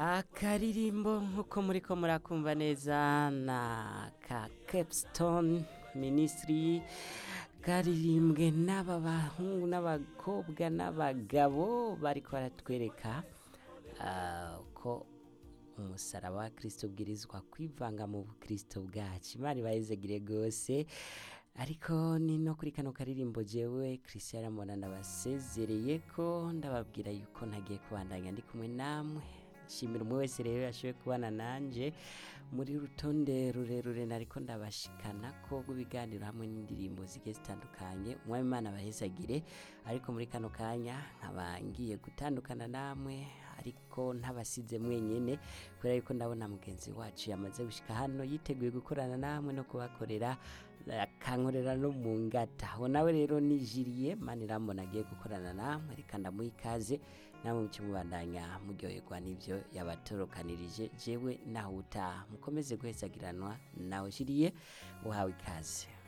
akaririmbo nk'uko muri ko murakumva neza na ka capstone minisitiri karirimbwe n'aba bahungu n'abakobwa n'abagabo bariko baratwereka ah, ko umusaraba wa kirisito ubwirizwa kwivanga mu bukristo bwacu imana ibayizegire rwose ariko ni no kuri kano karirimbo jewe christian mona ndabasezereye ko ndababwira yuko ntagiye kubandanya ndi kumwe namwe nshimira umwe wese rero yashoboye kubana nanje muri rutonde rurerure nariko ndabashikana ko rw'ibiganiro hamwe n'indirimbo zigiye zitandukanye umwami imana abahezagire ariko muri kano kanya nkaba ngiye gutandukana namwe ariko ntabasize mwenyene kubera yuko ndabona mugenzi wacu yamaze gushika hano yiteguye gukorana namwe no kubakorera akankorera no mu ngata aho nawe rero nijiriye mani irambona agiye gukorana namwe reka ndamuha ikaze namwe muce mubandanya muryoherwa n'ivyo yabatorokanirije jewe nawe utaha mukomeze guhezagiranwa nawe jiriye uhawe ikaze